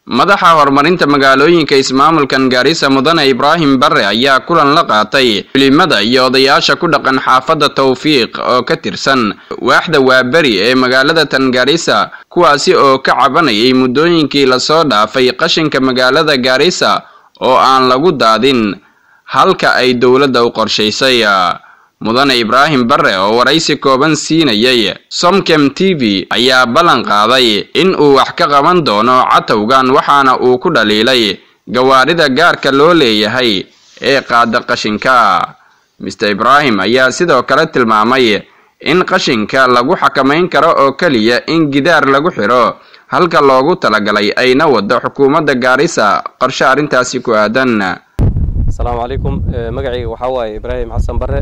madaxa horumarinta magaalooyinka ismaamulkan gaarisa mudane ibraahim bare ayaa kulan la qaatay culimada iyo odayaasha ku dhaqan xaafadda tawfiiq oo ka tirsan waaxda waaberi ee magaalada tan gaarisa kuwaasi oo ka cabanayay muddooyinkii lasoo dhaafay qashinka magaalada gaarisa oo aan lagu daadin halka ay dowladda u qorshaysay mudane ibraahim bare oo waraysi kooban siinayay somkem t v ayaa ballan qaaday in uu wax ka qaban doono catowgan waxaana uu ku dhaliilay gawaarida gaarka loo leeyahay ee qaada qashinka mister ibraahim ayaa sidoo kale tilmaamay in qashinka lagu xakamayn karo oo keliya in gidaar lagu xidho halka loogu talagalay ayna wado xukuumadda gaarisa qorshe arrintaasi ku aadan asalaamu calaykum magacayga waxaa waaye ibraahim xasan bare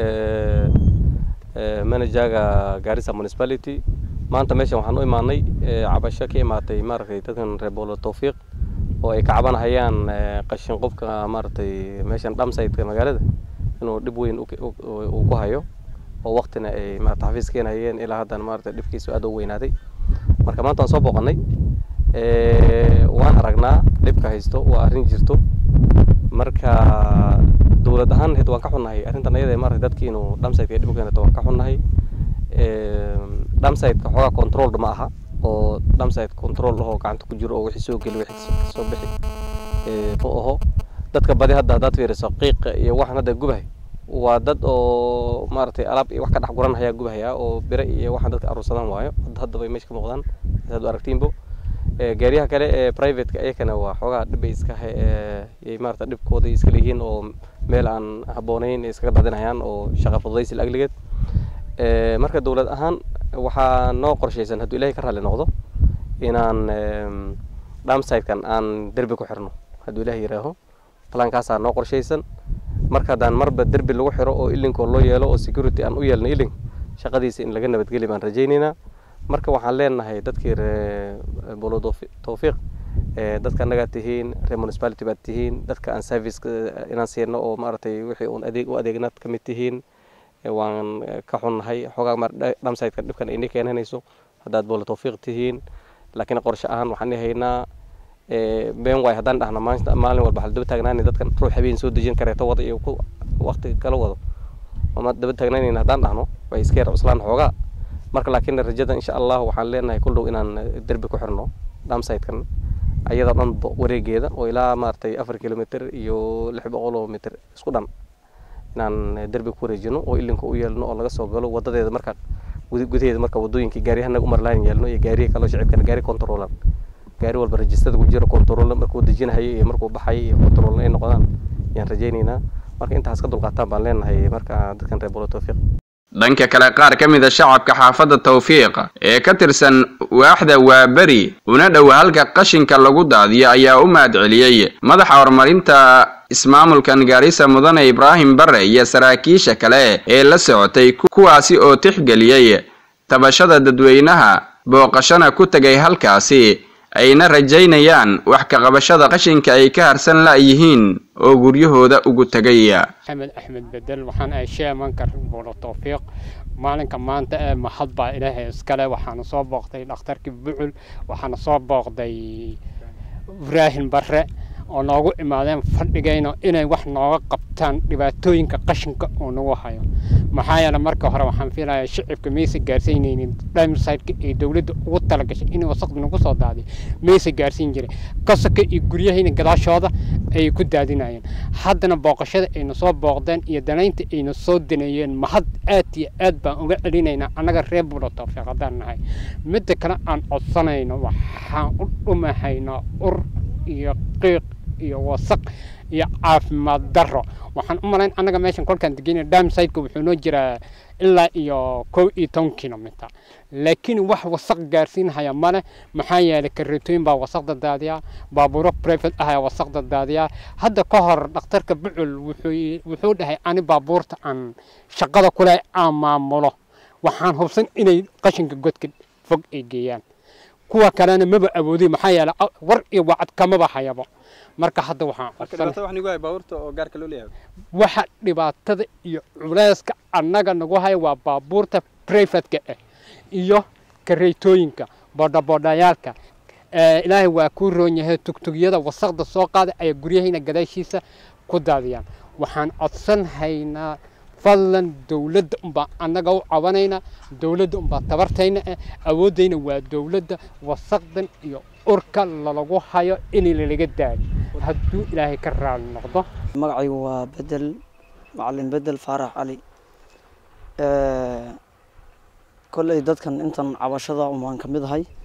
manajaga gaarisa municipality maanta meeshan waxaan u imaanay cabasho ka imaatay maaragtay dadkan reer boolo tawfiiq oo ay ka cabanahayaan qashin qofka maaragtay meeshan dhamsaytka magaalada inuu dhib weyn uu ku hayo oo waktina ay maarata xafiis keenhayeen ilaa haddana maaragtay dhibkiisu aad u weynaaday marka maanta waan soo booqanay waan aragnaa dhibka haysto waa arrin jirto marka dowlad ahaan hed waan ka xunnahay arrintan ayada maarata dadki inuu dhamsaytka dhib keenato waan ka xunnahay dhamsaytka xoogaa controlled ma aha oo dhamsayt control ahoo gacanta ku jiro oo wixii soo geli wixii kasoo bixi ma aho dadka badi hadda haddaad fiiriso qiiqa iyo waxan hadda gubahay waa dad oo maaragtay alaab iyo wax ka dhex guran hayaa gubahaya oo bire iyo waxaan dadka aruursadaan waayo hadda bay meesha ka muuqdaan saad u aragtiinbo gaariyaha kale ee privateka iyakana waa xoogaa dhibbay iska yay maarata dhibkooda iska leeyihiin oo meel aan habboonayn iskaga daadinayaan oo shaqa fududaysi lagligeed marka dowlad ahaan waxaa noo qorshaysan hadduu ilaahay ka raalli noqdo inaan dhamsaytkan aan derbi ku xirno hadduu ilaahay yidhaaho plankaasaa noo qorshaysan marka haddaan marba derbi lagu xiro oo ilinkoo loo yeelo oo security aan u yeelno ilink shaqadiisa in laga nabadgeli baan rajaynaynaa marka waxaan leenahay dadkii ree bolo tawfiiq dadka annagaa tihiin reer municipality baad tihiin dadka aan service inaan siino oo maaragtay wixii uun adeeg u adeegnaad ka mid tihiin waan ka xunnahay xoogaa mar dhamsaytka dhibkan ini keenanayso haddaad bolo tawfiiq tihiin laakiin qorshe ahaan waxaan haynaa been waay haddaan dhahno maalin walba waxaa daba taagnaanay dadkan ruux habeen soo dejin kareeto wada iyo ku waqti kala wado ama daba taagnaanayna haddaan dhahno way iska yar cuslaan xoogaa marka laakiin rajada insha allah waxaan leenahay kul dhow inaan derbi ku xirno dhamsaytkan ayadoo dhan wareegeeda oo ilaa maaragtay afar kilomitr iyo lix boqol oo mitr isku dhan inaan derbi ku wareejino oo ilinka u yeelno oo laga soo galo wadadeeda marka gudaheeda marka wadooyinkii gaariyahanaga umarlaan yeelno iyo gaariya kaloo shicibkana gaari controlan gaari walba rajistada ku jiro control markuu dejinahayo iyo markuu baxayo iyo control ay noqdaan ayaan rajaynaynaa marka intaas ka dulqaataan baan leenahay marka dadkan reer bolo tawfiiq dhanka kale qaar ka mid a shacabka xaafadda tawfiiq ee ka tirsan waaxda waaberi una dhow halka qashinka lagu daadiyo ayaa u mahadceliyey madaxa horumarinta ismaamulkan gaarisa mudane ibraahim bare iyo saraakiisha kale ee la socotay kuwaasi oo tixgeliyey tabashada dadweynaha booqashana ku tegay halkaasi ayna rajaynayaan wax ka qabashada qashinka ay ka harsan la'yihiin oo guryahooda ugu tegay axmed axmed bedel waxaan ahay sheemanka bolo tawfiiq maalinka maanta ee mahad baa ilaahay iskale waxaana soo booqday dhakhtarkii bucul waxaana soo booqday ibraahim bare oo noogu imaadeen fadhigayno inay wax nooga qabtaan dhibaatooyinka qashinka uu nagu hayo maxaa yeele marka hore waxaan filayaa shicibka maysa gaarsiinaynin dhamsaytka ee dowladda ugu talagashay in wasaqda nagu soo daadiyo maysa gaarsiin jiray kasaka iyo guryahayna gadaashooda ayay ku daadinayeen haddana booqashada ayna soo booqdeen iyo danaynta ayna soo daneeyeen mahad aad iyo aad baan uga celinaynaa annaga reer bulo tawfiiq haddaan nahay midda kale aan codsanayno waxaan u dhumahaynaa ur iyo qiiq iyo wasaq iyo caafimaad daro waxaan u malayn annaga meeshan kolkaan degeyna damsaytka wuxuu noo jiraa ilaa iyo kow iyo toban kilomitr laakiin wax wasaq gaarsiinhaya male maxaa yeelay kareetooyin baa wasaqda daadiyaa baabuuro private ah ayaa wasaqda daadiyaa hadda ka hor dhakhtarka bucul wuxuu dhahay ani baabuurta aan shaqada kule aan maamulo waxaan hubsan inay qashinka godka fog ay geeyaan kuwa kalena maba awoodi maxaa yeelay war iyo wacad kamaba hayabo marka hadda waxaan waxa dhibaatada iyo culayska annaga nagu haya waa baabuurta privateka ah iyo kareetooyinka boodhaboodhayaalka ilaahay waa kuu roon yahay tugtugyada wasaqda soo qaada ayaa guryahayna gadaashiisa ku daadiyaan waxaan codsan haynaa fadlan dowladda unbaa annaga u cabanaynaa dowladda unbaa tabartayna ah awooddayna waa dowladda wasaqdan iyo urka lalagu hayo in lalaga daayo hadduu ilaahay ka raali noqdo magacaygu waa bedel macalin bedel faarax cali kolley dadkan intan cabashada umaan ka mid ahay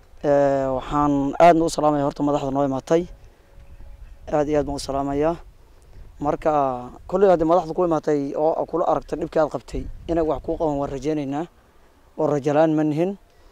waxaan aadna u salaamaya horta madaxda noo imaatay aad iyo aad baan u salaamayaa marka kolley haddii madaxda ku imaatay oo kula aragtay dhibkii aad qabtay inay wax kuu qaban waan rajeyneynaa oo rajalaan ma nihin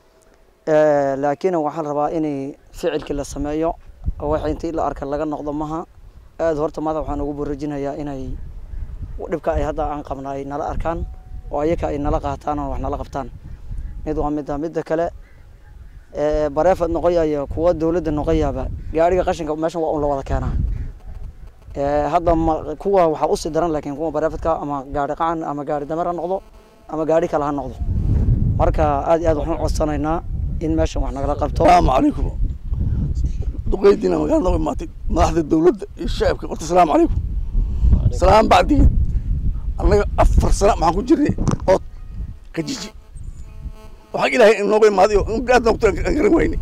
laakiin waxaan rabaa inay ficilkii la sameeyo oo waxa intii la arka laga noqdo maha aad horta madax waxaan ugu boorajinayaa inay dhibka ay hadda aan qabna ay nala arkaan oo ayaka ay nala qaataan oo wax nala qabtaan mid waa midda midda kale bareefad noqoyayo kuwa dowladda noqoyaaba gaariga qashinka meeshan waa un la wada keenaa hadda ma kuwa waxaa usii daran laakiin kuwa bareefadka ama gaari qacan ama gaari damer ha noqdo ama gaari kale ha noqdo marka aad iyo aad waxaan codsanaynaa in meeshan wax nagala qabto salaamu calaykum duqeydiina magaalada nooga imaatay madaxda dowladda iyo shacabka horta salaamu calaykum salaam bacdigeed annaga afar sana maxaan ku jirnay ood kajiji oo xag ilaahay inooga imaaday oo aad noogto aan garan wayne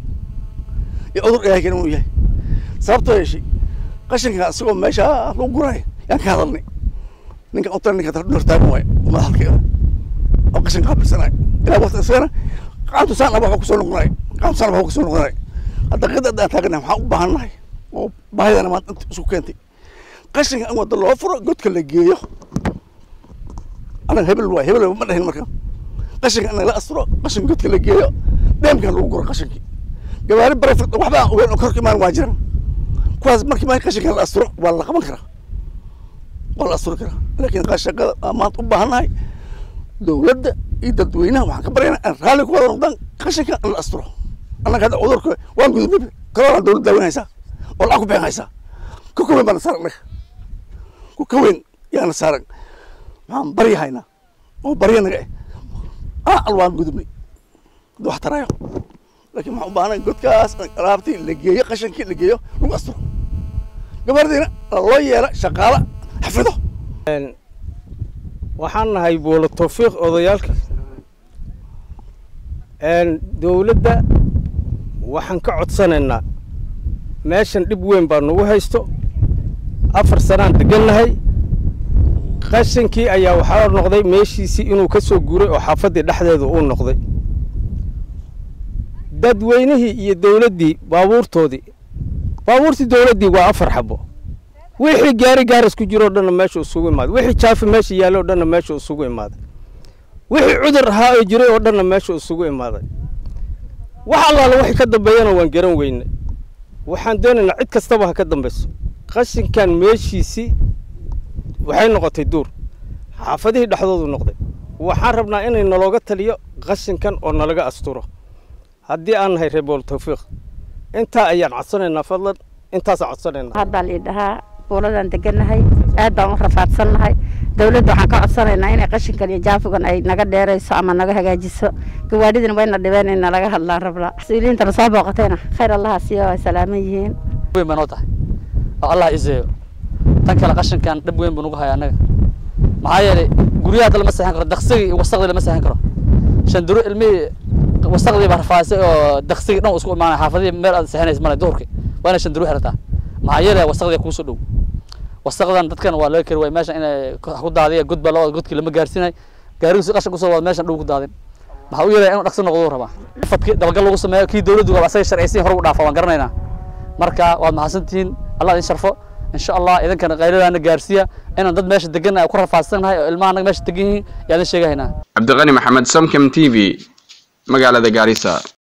iyo cudur ilaahay kana uu yahay sababtoo yeeshay qashinka isagoo meesha lagu guraayo yaan ka hadalnay ninka utan ninka hortaagan waayo oo madaxalka oo qashin qaabilsanayo ilaa waqti isagana qaantu saan aba waxaa kusoo noqonayo qaantu saan aba waxaa kusoo noqonayo hadda qida aan taaganahay waxaan u baahan nahay oo baahidana maanta inta isku keentay qashinka in wadda loo furo godka la geeyo anaga hebel waay hebel ma dhahin marka qashinka in la asturo qashin godka la geeyo dheemkan lagu guro qashinkii gawaari barefad waxba aan ogeyn oo korka imaan waa jiraan kuwaas markii maa qashinkan la asturo waa la qaban karaa waa la asturi karaa laakiin qashaqada aan maanta u baahannahay dowladda iyo dadweynaha waxaan ka baryaynaa in raalli ku wada noqdaan qashinka in la asturo annaga hadda cudurka waan gudubnay corona dowladda daaweynaysaa oo lacag ku bixin haysaa ku ka weyn baana saaran annaga ku ka weyn yaana saaran maxaan baryahaynaa oo barya naga eh al waan gudubnay hadda wax tarayo laakiin waxaan u baahnay godkaas alaabtii la geeyo qashinkii la geeyo lagu asturo gabardiina loo yeela shaqaala xafido waxaan nahay buulo tawfiiq odayaalka dowladda waxaan ka codsanaynaa meeshan dhib weyn baa nagu haysto afar sanaan degannahay qashinkii ayaa waxaa noqday meeshiisii inuu ka soo guuray oo xaafaddii dhexdeeda uu noqday dadweynihii iyo dowladdii baabuurtoodii baabuurtii dowladdii waa afar xabo wixii gaari gaaris ku jiro o dhanna meesha isugu imaaday wixii jaafi meesha yaallay o dhanna meesha isugu imaaday wixii cudur ahaa oo jiray oo dhanna meesha isugu imaaday wax allaala wixii ka dambeeyana waan garan weyne waxaan doonaynaa cid kastaba ha ka dambayso qashinkan meeshiisii waxay noqotay duur xaafadihii dhexdoodu noqday waxaan rabnaa inay nalooga taliyo qashinkan oo nalaga asturo haddii aan nahay reebool tawfiiq intaa ayaan codsanaynaa fadlan intaasaan codsanaynaa haddaa lii dhahaa buuladaan degannahay aad baan u rafaadsannahay dowladda waxaan ka codsanaynaa inay qashinkan iyo jaafigan ay naga dheerayso ama naga hagaajiso gawaadhidina wayna dhibeen in nalaga hadlaan rabnaa mas-uuliyiintana soo booqatayna khayr allaha siiyo ay salaaman yihiin weyn baa noo tahay oo allah iseeyo tan kale qashinkan dhib weyn buu nagu haya annaga maxaa yeelay guryaha hadda lama seexan karo daksigii iyo wasaqdii lama seexan karo shanduro ilmihii wasaqdii baa rafaasay oo daksigii dhan isku imaanay xaafadihii meel aad seexanaysa male duhurkii waa inay shanduro xirataa maxaa yeelay wasaqdii kuusoo dhow wasaqdan dadkan waa laga kari waay meeshan inay ku daadiya god baa lawada godkii lama gaarsiinay gaarigiisu qashin kusoo wada meeshan dhow ku daadin maxaa u yeelaya inuu dhaqso noqdo rabaa fadkii dabagal lagu sameeyo kii dowladdu waa asaga sharciysiin hore u dhaafa waan garanaynaa marka waad mahadsantihiin allah idin sharfo insha allah idinkana qayladaana gaarsiiya inaan dad meesha degan ku rafaadsannahay oo ilmaha anaga meesha degan yihiin yaa idin sheegahaynaa cabdiqani maxamed samkem t v magaalada gaarisa